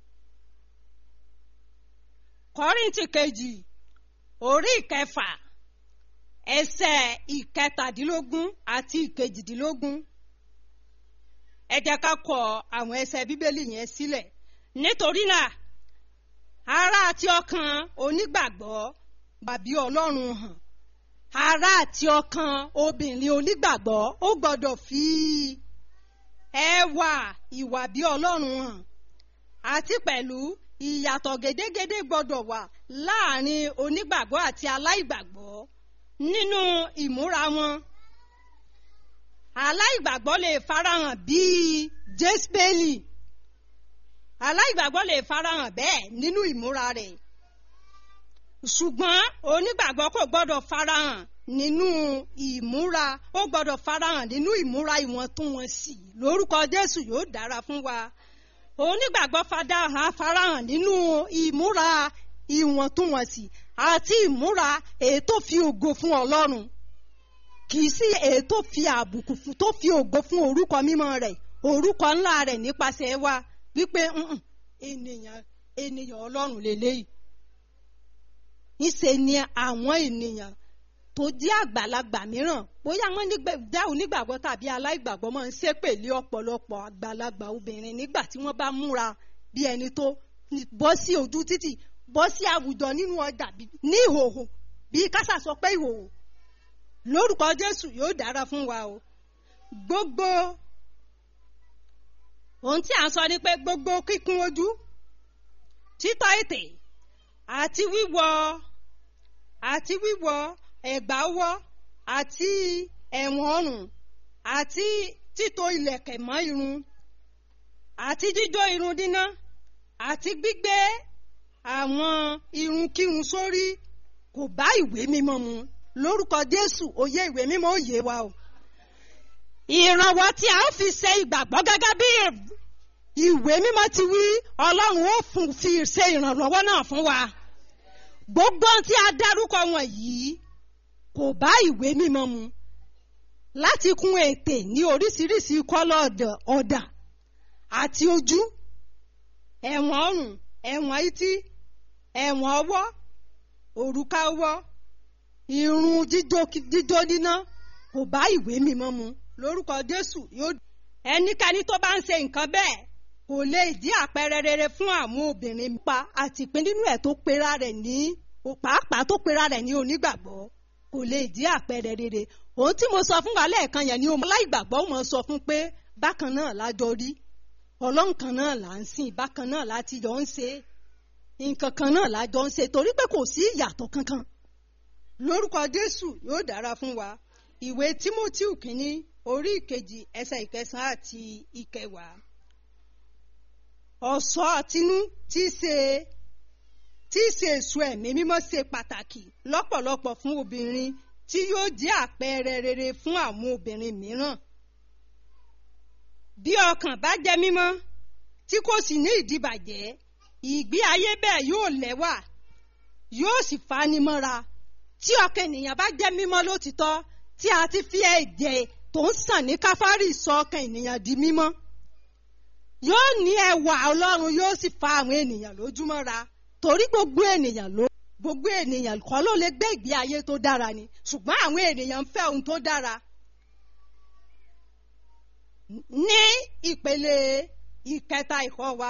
kọ́ríntì kejì orí ìkẹfà ẹsẹ̀ ìkẹtàdínlógún àti ìkejìdínlógún ẹ jẹ́ ká kọ àwọn ẹsẹ̀ bíbélì yẹn sílẹ̀ nítorí náà ara àti ọkàn onígbàgbọ́ bàbí ọlọ́run hàn ara àti ọkàn obìnrin onígbàgbọ́ ó gbọ́dọ̀ fi ẹwà ìwà bí ọlọ́run hàn àti pẹ̀lú ìyàtọ̀ gédégédé gbọ́dọ̀ wà láàrin onígbàgbọ́ àti aláìgbàgbọ́ nínú ìmúra wọn aláìgbàgbọ́ lè farahàn bíi jésbélì aláìgbàgbọ́ lè farahàn bẹ́ẹ̀ nínú ìmúra rẹ̀ ṣùgbọ́n onígbàgbọ́ kò gbọ́dọ̀ farahàn nínú ìmúra ó gbọ́dọ̀ farahàn nínú ìmúra ìwọ̀ntúnwọ̀nsì lórúkọ Jésù yóò dára fún wa onígbàgbọ́ farahàn farahàn nínú ìmúra ìwọ̀ntúnwọ̀nsì àti ìmúra èyí tó fi ògo fún Ọlọ́run kì í sí èyí tó fi àbùkù fún tó fi ògo fún orúkọ mímọ́ rẹ̀ orúkọ ńlá rẹ̀ nípasẹ̀ wa wípé ènìyàn ènìyàn Ọlọ́run lélẹ́yìí ńṣe ni àwọn ènìyàn tó jẹ́ àgbàlagbà mìíràn bóyá wọ́n dá onígbàgbọ́ tàbí aláìgbàgbọ́ máa ń ṣépè lé ọ̀pọ̀lọpọ̀ àgbàlagbà obìnrin nígbà tí wọ́n bá múra bí ẹni tó bọ́ sí ojú títì bọ́ sí àwùjọ nínú ọjà ní ìhòòhò bí kásà sọ pé ìhòòhò lórúkọ Jésù yóò dára fún wa o gbogbo ohun tí à ń sọ ni pé gbogbo kíkún ojú títọ́ ètè àti wíwọ̀ àti wíwọ̀ ẹ̀gbà ọwọ́ àti ẹ̀wọ̀n ọrùn àti títò ìlẹ̀kẹ̀ mọ́ irun àti jíjó irun díná àti gbígbé àwọn irunkírun sórí kò bá ìwé mímọ́ mu lórúkọ Jésù òye ìwé mímọ́ òye wa o ìrànwọ́ tí a ó fi ṣe ìgbàgbọ́ gẹ́gẹ́ bí ìwé mímọ́ ti wí Ọlọ́run ó fi ṣe ìrànlọ́wọ́ náà fún wa gbogbo tí a dárúkọ wọ̀nyí kò bá ìwé mímọ́ mu láti kún ètè ní oríṣiríṣi kọ́lọ̀ ọ̀dà àti ojú ẹ̀wọ̀n ọrùn ẹ̀wọ̀n etí ẹ̀wọ̀n ọwọ́ òrùka ọwọ́ irun jíjó níná kò bá ìwé mímọ́ mu lórúkọ Jésù yóò ẹnikẹ́ni tó bá ń ṣe nǹkan bẹ́ẹ̀ kò lè di àpẹẹrẹ rere fún àwọn obìnrin pa àti ìpín nínú ẹ̀ tó pera rẹ̀ ní pàápàá tó pera rẹ̀ ní onígbàgbọ́ kò lè di àpẹẹrẹ rere ohun tí mo sọ fún wa lẹ́ẹ̀kan yẹn ni ọmọ aláìgbàgbọ́ mo sọ fún pé bákan náà lájọ rí ọlọ́run kan náà là ń sìn bákan náà láti jọ ń ṣe nǹkan kan náà lájọ ń ṣe torí pé kò sí ìyàtọ̀ kankan lórúkọ Jésù yóò dára fún wa ìwé Tímótíù kínní orí ìkejì ẹsẹ̀ ìkẹsàn-án àti ìkẹwàá ọ̀ṣọ́ àtinú tí í ṣe tí í ṣe èso ẹ̀mí mímọ́ ṣe pàtàkì lọ́pọ̀lọpọ̀ fún obìnrin tí yóò jẹ́ àpẹẹrẹ rere fún àwọn obìnrin mìíràn. bí ọkàn bá jẹ́ mímọ́ tí kò sì ní ìdíbàjẹ́ ìgbé ayé bẹ́ẹ̀ yóò lẹ́wà yóò sì fanimọ́ra tí ọkàn ènìyàn bá jẹ́ mímọ́ lótìtọ́ tí a ti fi ẹ̀jẹ̀ tó ń sàn ní káfárì sọ ọkàn ènìyàn di mímọ́ yóò ní ẹwà ọlọ́run yóò sì fa àwọn ènìyàn lójúmọ́ra torí gbogbo ènìyàn ló gbogbo ènìyàn kọ́ ló lè gbé ìgbé ayé tó dára ni ṣùgbọ́n àwọn ènìyàn ń fẹ́ ohun tó dára. ní ìpele ìkẹta ìkọ́ wa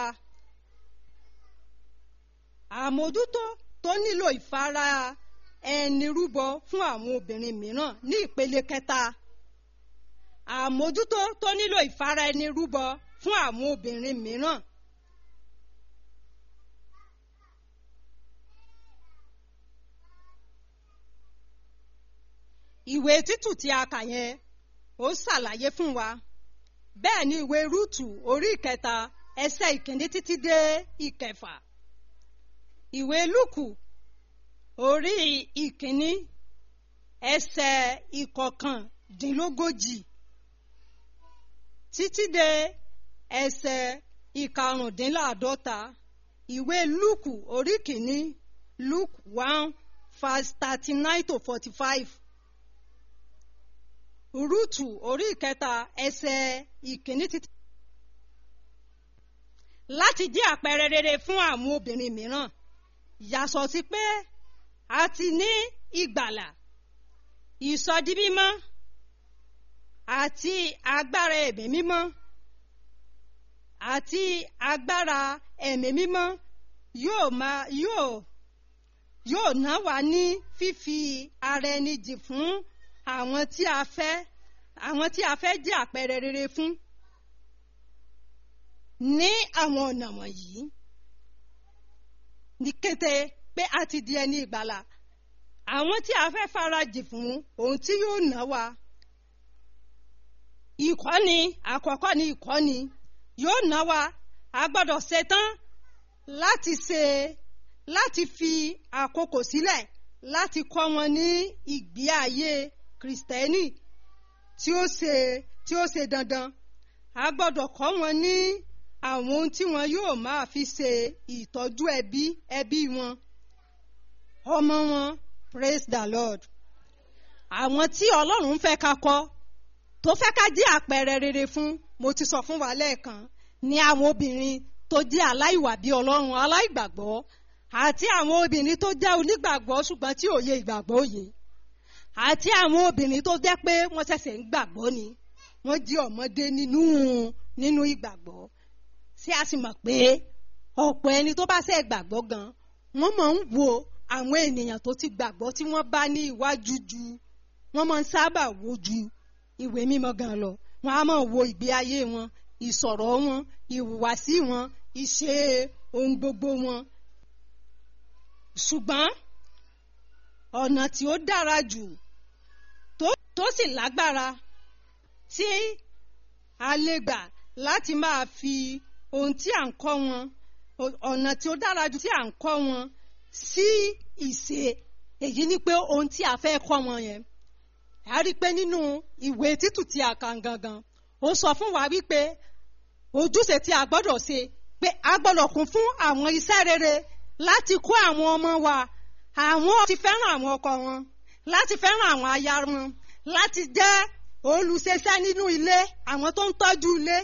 àmójútó tó nílò ìfara ẹni rúbọ fún àwọn obìnrin mìíràn ní ìpele kẹta àmójútó tó nílò ìfara ẹni rúbọ fún àwọn obìnrin mìíràn. ìwé títù tí a kà yẹn ó ṣàlàyé fún wa bẹ́ẹ̀ ni ìwé rúùtù orí ìkẹta ẹsẹ̀ ìkíní títí dé ìkẹfà ìwé lúùkù orí ìkíní ẹsẹ̀ ìkọkàndínlógójì títí dé ẹsẹ̀ ìkarùndínláàdọ́ta ìwé lúùkù orí kìíní luke one verse thirty nine to forty five rúùtù orí ìkẹta ẹsẹ̀ ìkíní títí. láti jẹ́ àpẹẹrẹ rere fún àwọn obìnrin mìíràn yàtọ̀ sí pé a ti ní ìgbàlà ìsọdi mímọ́ àti agbára ẹ̀mí mímọ́ àti agbára ẹ̀mí mímọ́ yóò máa yóò yóò ná wa ní fífi ara ẹni jì fún àwọn tí a fẹ́ àwọn tí a fẹ́ jẹ́ àpẹẹrẹ rere fún ní àwọn ọ̀nà wọ̀nyí ní kété pé a ti di ẹni ìgbàlà àwọn tí a fẹ́ farajì fún ohun tí yóò ná wa ìkọ́ni àkọ́kọ́ ni ìkọ́ni yóò ná wa a gbọ́dọ̀ ṣetán láti ṣe láti fi àkókò sílẹ̀ láti kọ́ wọn ní ìgbé ayé kìrìsìtẹ́nì tí ó ṣe tí ó ṣe dandan a gbọ́dọ̀ kọ́ wọn ní àwọn ohun tí wọn yóò máa fi ṣe ìtọ́jú ẹbí ẹbí wọn ọmọ wọn praise the lord àwọn tí ọlọ́run fẹ́ ká kọ́ tó fẹ́ ká jẹ́ àpẹẹrẹ rere fún mo ti sọ fún wa lẹ́ẹ̀kan ní àwọn obìnrin tó jẹ́ aláìwà bí ọlọ́run aláìgbàgbọ́ àti àwọn obìnrin tó jẹ́ onígbàgbọ́ ṣùgbọ́n tí òye ìgbàgbọ́ òye àti àwọn obìnrin tó jẹ́ pé wọ́n ṣẹ̀ṣẹ̀ ń gbàgbọ́ ni wọ́n jí ọmọdé nínú nínú ìgbàgbọ́ ṣé a sì mọ̀ pé ọ̀pọ̀ ẹni tó bá ṣe gbàgbọ́ gan wọ́n máa ń wo àwọn ènìyàn tó ti gbàgbọ́ tí wọ́n bá ní iwájú ju wọ́n máa ń sábà wo ju ìwé mímọ́ gan lọ wọ́n á máa wo ìgbé ayé wọn ìsọ̀rọ̀ wọn ìhùwàsí wọn ìṣe ohun gbogbo wọn ṣùgbọ́n ọ̀nà tí ó dára jù tó sì lágbára tí a lè gbà láti máa fi ohun tí à ń kọ́ wọn ọ̀nà tí ó dára jù tí à ń kọ́ wọn sí ìṣe èyí ni pé ohun tí a fẹ́ kọ́ wọn yẹn a rí i pé nínú ìwé títù tí a kà gangan ó sọ fún wa wípé ojúṣe tí a gbọ́dọ̀ ṣe pé a gbọ́dọ̀ kún fún àwọn iṣẹ́ rere láti kọ́ àwọn ọmọ wa àwọn ti fẹ́ràn àwọn ọkọ wọn láti fẹ́ràn àwọn aya wọn láti jẹ́ olùṣiṣẹ́ nínú ilé àwọn tó ń tọ́jú ilé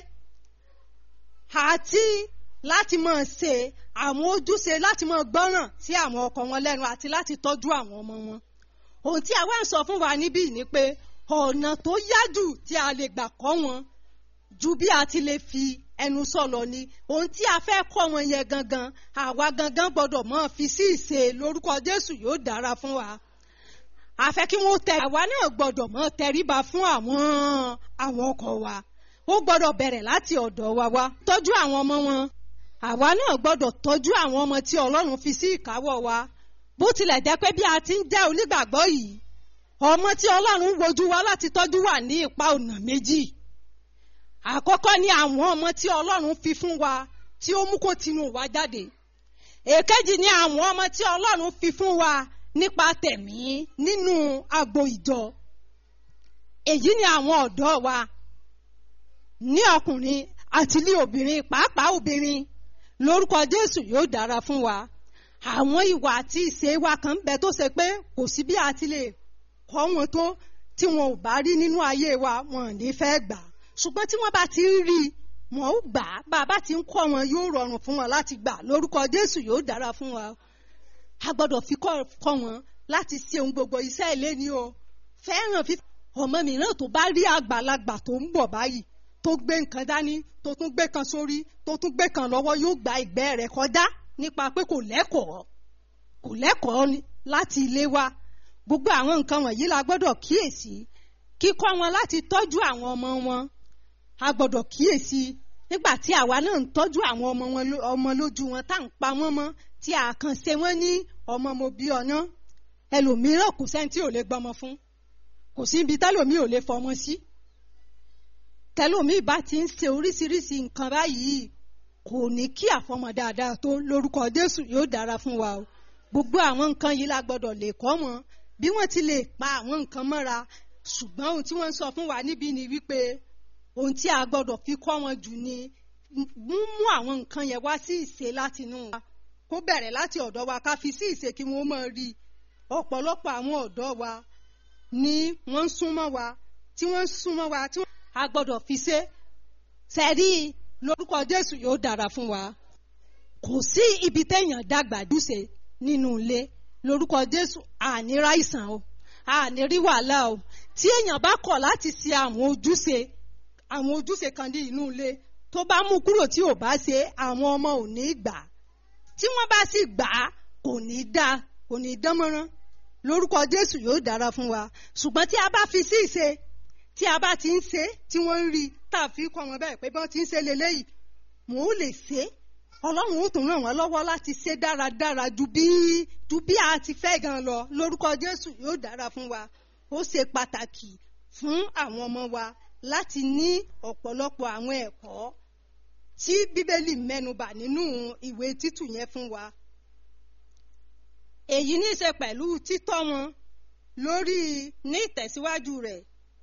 àti láti máa ṣe àwọn ojúṣe láti máa gbọ́ràn sí àwọn ọkọ wọn lẹ́nu àti láti tọ́jú àwọn ọmọ wọn ohun tí a wá ń sọ fún wa níbí ni pé ọ̀nà tó yájú tí a lè gbà kọ́ wọn ju bí a ti lè fi ẹnu sọ̀lọ̀ ni ohun tí a fẹ́ kọ́ wọn yẹn gangan àwa gangan gbọ́dọ̀ máa fi sí ìṣe lórúkọ Jésù yóò dára fún wa a fẹ́ kí wọ́n tẹ àwa náà gbọ́dọ̀ máa tẹríba fún àwọn àwọn ọkọ wa ó gbọ́dọ̀ bẹ̀rẹ̀ láti ọ̀dọ̀ wa wá tọ́jú àwọn ọmọ wọn àwa náà gbọ́dọ̀ tọ́jú àwọn ọmọ tí Ọlọ́run fi sí ìkáwọ́ wa bó tilẹ̀ jẹ́ pé bí a ti ń jẹ́ onígbàgbọ́ yìí ọmọ tí Ọlọ́run wojú wa láti tọ́jú wà ní ipa ọ̀nà méjì àkọ́kọ́ ni àwọn ọmọ tí Ọlọ́run fi fún wa tí ó mú kó tinú wa jáde èkejì ni àwọn ọmọ tí Ọlọ́run fi fún wa nípa tẹ̀mí nínú agbo ìjọ èyí ni àwọn ọ̀dọ́ wa ní ọkùnrin àti ní obìnrin pàápàá obìnrin lórúkọ Jésù yóò dára fún wa àwọn ìwà àti ìṣe wa kan bẹ tó ṣe pé kò sí bí a ti lè kọ́ wọn tó tí wọn ò bá rí nínú ayé wa wọn ò ní fẹ́ gbà ṣùgbọ́n tí wọ́n bá ti ń rí wọn ó gbà á bá a bá ti ń kọ́ wọn yóò rọrùn fún wọn láti gbà lórúkọ Jésù yóò dára fún wa a gbọ́dọ̀ fi kọ́ wọn láti ṣe ohun gbogbo iṣẹ́ ilé ni o fẹ́ràn fífi ọmọ mìíràn tó bá rí àgbàlagbà tó ń bọ̀ báyìí tó gbé nǹkan dání tó tún gbé kan sórí tó tún gbé kan lọ́wọ́ yóò gba ìgbẹ́ rẹ̀ kọjá nípa pé kò lẹ́kọ̀ọ́ kò lẹ́kọ̀ọ́ láti ilé wa gbogbo àwọn nǹkan wọ̀nyí la gbọ́dọ̀ kíyèsí kíkọ́ wọn láti tọ́jú àwọn ọmọ wọn a gbọ́dọ̀ kíyèsí nígbà tí àwa náà ń tọ́jú àwọn ọmọ wọn ọmọ lójú wọn tá à ń pa wọ́n mọ́ tí a kàn ṣe wọ́n ní ọmọ mo bí ọ̀nà ẹlòmíràn kò sẹ́ni tí ò lè gbọ́mọ fún kò sí ibi tẹ́lòmí ò lè fọmọ sí tẹ́lòmí bá ti ń ṣe oríṣiríṣi nǹkan báyìí kò ní kí àfọmọ dáadáa tó lórúkọ Jésù yóò dára fún wa o gbogbo àwọn nǹkan yìí la gbọ́dọ̀ lè kọ́ wọn bí wọ́n ti lè pa àwọn nǹkan mọ́ra ṣùgbọ́n ohun tí wọ́n ń sọ fún wa níbí ni wípé ohun tí a gbọ́dọ̀ fi kọ́ wọn jù ni mú àwọn nǹkan yẹn wá sí ìṣe látinú wa kó bẹ̀rẹ̀ láti ọ̀dọ̀ wa ká fi sí ìṣe kí wọ́n máa rí ọ̀pọ̀lọpọ̀ àwọn ọ̀dọ́ wa ni wọ́n ń súnmọ́ wa tí wọ́n ń súnmọ́ wa tí wọ́n a gbọ́dọ̀ fi ṣe sẹ́rí lórúkọ Jésù yóò dára fún wa kò sí ibi téèyàn dàgbà dùsè nínú ilé lórúkọ Jésù àní ráìsàn o àní rí wàhálà o tí èèyàn bá kọ̀ láti ṣe àwọn ojúṣe àwọn ojúṣe kan ní inú ilé tó bá mú kúrò tí ò bá ṣe àwọn ọmọ ò ní gbà tí wọ́n bá sì gbà á kò ní dá kò ní dán mọ́rán lórúkọ Jésù yóò dára fún wa ṣùgbọ́n tí a bá fi sí ìṣe tí a bá ti ń ṣe tí wọ́n ń rí tá a fi kọ́ wọn bẹ́ẹ̀ pé bọ́n ti ń ṣe leléyìí wọn ò lè ṣe ọlọ́run ó tún ràn wọ́n lọ́wọ́ láti ṣe dáradára ju bí ju bí a ti fẹ́ gan lọ lórúkọ Jésù yóò dára fún wa ó ṣe pàtàkì fún àwọn ọmọ wa láti ní ọ̀pọ̀lọpọ̀ àwọn ẹ̀kọ́ tí bíbélì mẹ́nubà nínú ìwé títù yẹn fún wa èyí ní í ṣe pẹ̀lú títọ́ wọn lórí ní ìtẹ̀síwájú rẹ̀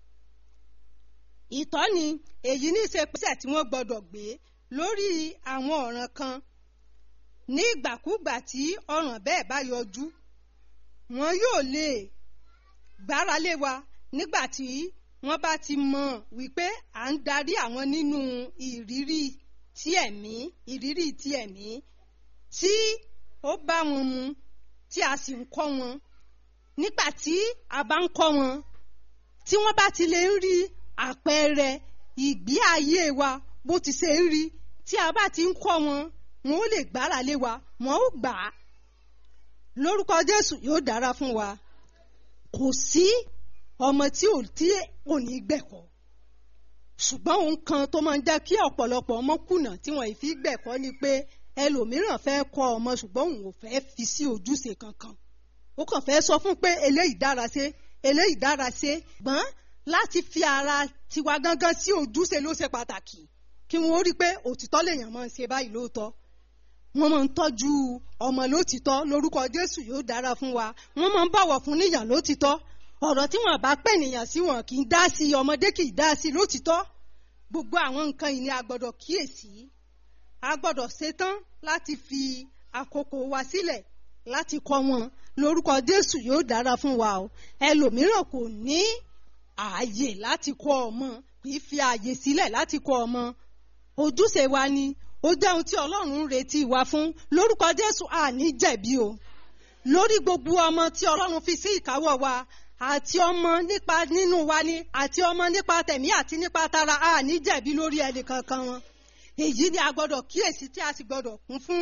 ìtọ́ni èyí ní í ṣe pèsè tí wọ́n gbọ́dọ̀ gbé lórí àwọn ọ̀ràn kan ní ìgbàkúgbà tí ọ̀ràn bẹ́ẹ̀ bá yọjú wọn yóò lè gbára lé wa nígbà tí wọ́n bá ti mọ̀ wípé à ń darí àwọn nínú ìrírí ti ẹ̀mí ìrírí ti ẹ̀mí tí ó bá wọn mu tí a sì ń kọ́ wọn nígbà tí a bá ń kọ́ wọn tí wọ́n bá ti lè ń rí àpẹẹrẹ ìgbé ayé wa bó ti ṣe ń rí tí a bá ti ń kọ́ wọn wọn ó lè gbára lé wa wọn ó gbà á lórúkọ Jésù yóò dára fún wa kò sí ọmọ tí ò tí ò ní gbẹ̀kọ́ ṣùgbọ́n ohun kan tó máa ń jẹ́ kí ọ̀pọ̀lọpọ̀ ọmọ kùnà tí wọ́n fi gbẹ̀kọ́ ni pé ẹlòmíràn fẹ́ kọ́ ọmọ ṣùgbọ́n òun ò fẹ́ fi sí ojúṣe kankan ó kàn fẹ́ sọ fún pé eléyìí dára ṣe eléyìí dára ṣe gbọ́n láti fi ara tiwa gangan sí ojúṣe ló ṣe pàtàkì kí wọ́n rí i pé òtítọ́ lèèyàn máa ń ṣe báyìí lóòótọ́ wọ́n máa ń tọ́jú ọmọ lótìtọ́ lórúkọ Jésù yóò dára fún wa wọ́n máa ń bọ̀wọ̀ fún níyàn lótìtọ́ ọ̀rọ̀ tí wọ́n bá pè nìyàn sí wọn kì í dá sí ọmọdé kì í dá sí lótìtọ́ gbogbo àwọn nǹkan yìí ni a gbọ́dọ̀ kíyèsí a gbọ́dọ̀ ṣetán láti fi àkókò wa sílẹ̀ láti kọ́ wọn lórúkọ Jésù yóò dára fún wa o ẹlòmíràn kò ní ààyè láti kọ́ ọmọ kì í fi ààyè sílẹ̀ láti kọ́ ọmọ ojúṣe wa ni ó jẹ́ ohun tí Ọlọ́run ń retí wa fún lórúkọ Jésù àní jẹ̀bi o lórí gbogbo ọmọ tí Ọlọ́run fi sí ìkáwọ́ wa àti ọmọ nípa nínú wa ni àti ọmọ nípa tẹ̀mí àti nípa tara àní jẹ̀bi lórí ẹnì kankan wọn èyí ni a gbọ́dọ̀ kíyèsí tí a sì gbọ́dọ̀ kún fún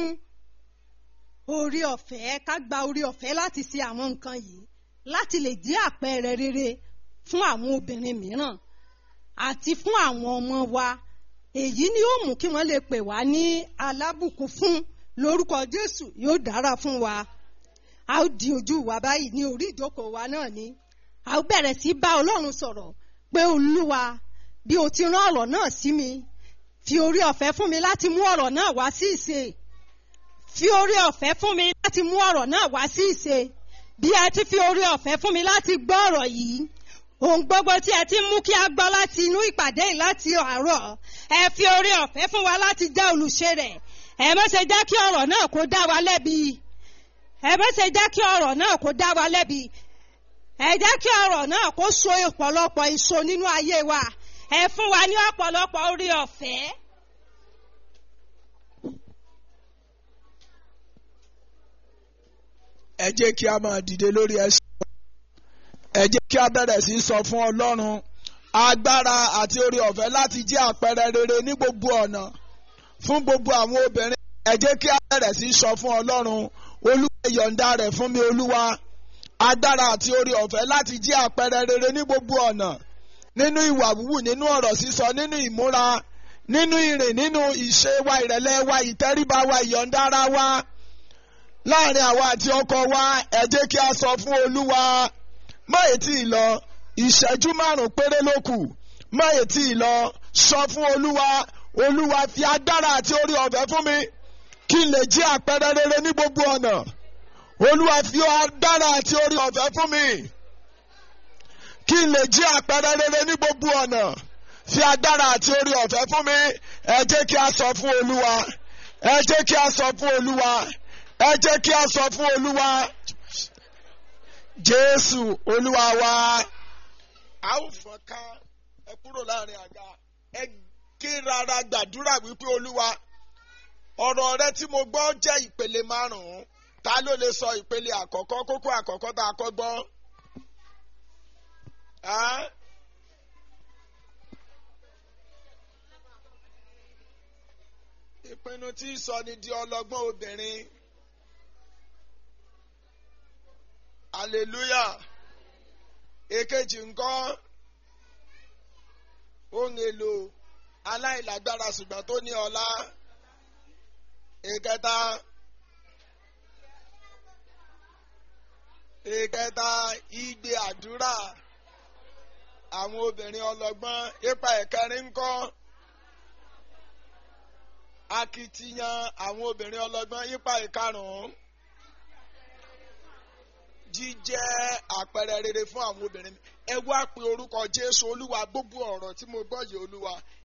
orí ọ̀fẹ́ ká gba orí ọ̀fẹ́ láti ṣe àwọn nǹkan yìí láti lè jẹ́ àpẹẹrẹ rere fún àwọn obìnrin mìíràn àti fún àwọn ọmọ wa èyí ni ó mú kí wọ́n lè pè wá ní alábùkún fún lórúkọ Jésù yóò dára fún wa a ó di ojú wa báyìí ní orí ìjókòó wa náà ni a ó bẹ̀rẹ̀ sí bá Ọlọ́run sọ̀rọ̀ pé Olúwa bí o ti rán ọ̀rọ̀ náà sí mi fi orí ọ̀fẹ́ fún mi láti mú ọ̀rọ̀ náà wá sí ìṣe fi orí ọ̀fẹ́ fún mi láti mú ọ̀rọ̀ náà wá sí ìṣe bí ẹ ti fi orí ọ̀fẹ́ fún mi láti gbọ́ ọ̀rọ̀ yìí ohun gbogbo tí ẹ ti mú kí a gbọ́ láti inú ìpàdé yìí láti àárọ̀ ẹ fi orí ọ̀fẹ́ fún wa láti jẹ́ olùṣe rẹ̀ ẹ má ṣe jẹ́ kí ọ̀rọ̀ náà kó dá wa lẹ́bi ẹ má ṣe jẹ́ kí ọ̀rọ̀ náà kó dá wa lẹ́bi ẹ jẹ́ kí ọ̀rọ̀ náà kó so ọ̀pọ̀lọpọ̀ èso nínú ayé wa ẹ fún wa ní ọ̀pọ̀lọpọ̀ orí ọ̀fẹ́. ẹ jẹ́ kí a máa dìde lórí ẹsẹ̀ ẹ jẹ́ kí a bẹ̀rẹ̀ sí í sọ fún Ọlọ́run agbára àti orí ọ̀fẹ́ láti jẹ́ àpẹẹrẹ rere ní gbogbo ọ̀nà fún gbogbo àwọn obìnrin ẹ jẹ́ kí a bẹ̀rẹ̀ sí í sọ fún Ọlọ́run Olúwa yọ̀ǹda rẹ̀ fún mi Olúwa agbára àti orí ọ̀fẹ́ láti jẹ́ àpẹẹrẹ rere ní gbogbo ọ̀nà nínú ìwà wúwù nínú ọ̀rọ̀ sísọ nínú ìmúra nínú ìrìn nínú ìṣe wa ìrẹ̀lẹ̀ wa ìtẹríba wa ìyọ̀ǹda ara wa láàrin àwa àti ọkọ wa ẹ jẹ́ kí a sọ fún Olúwa má ètí ìlọ ìṣẹ́jú márùn péré ló kù má ètí ìlọ sọ fún Olúwa Olúwa fi agbára àti orí ọ̀fẹ́ fún mi kí n lè jẹ́ àpẹẹrẹ rere ní gbogbo ọ̀nà Olúwa fi agbára àti orí ọ̀fẹ́ fún mi kí n lè jẹ́ àpẹẹrẹ rere ní gbogbo ọ̀nà fi agbára àti orí ọ̀fẹ́ fún mi ẹ jẹ́ kí a sọ fún Olúwa ẹ jẹ́ kí a sọ fún Olúwa ẹ jẹ́ kí a sọ fún Olúwa Jésù Olúwa wa a ó fọ́n ká ẹ kúrò láàrin àga ẹ ké rárá gbàdúrà wípé Olúwa ọ̀rọ̀ rẹ tí mo gbọ́ jẹ́ ìpele márùn-ún ta ló lè sọ ìpele àkọ́kọ́ kókó àkọ́kọ́ tá a kọ́ gbọ́. ìpinnu tí ń sọ ni di ọlọ́gbọ́n obìnrin. hallelujah èkejì ńkọ́ ohun èlò aláìlágbára ṣùgbọ́n tó ní ọlá ìkẹta ìkẹta igbe àdúrà àwọn obìnrin ọlọ́gbọ́n ipa ẹ̀kẹrin ńkọ́ akitiyan àwọn obìnrin ọlọ́gbọ́n ipa ìkarùn-ún jíjẹ́ àpẹẹrẹ rere fún àwọn obìnrin ẹ wá pe orúkọ jésù olúwa gbogbo ọ̀rọ̀ tí mo gbọ́ yìí olúwa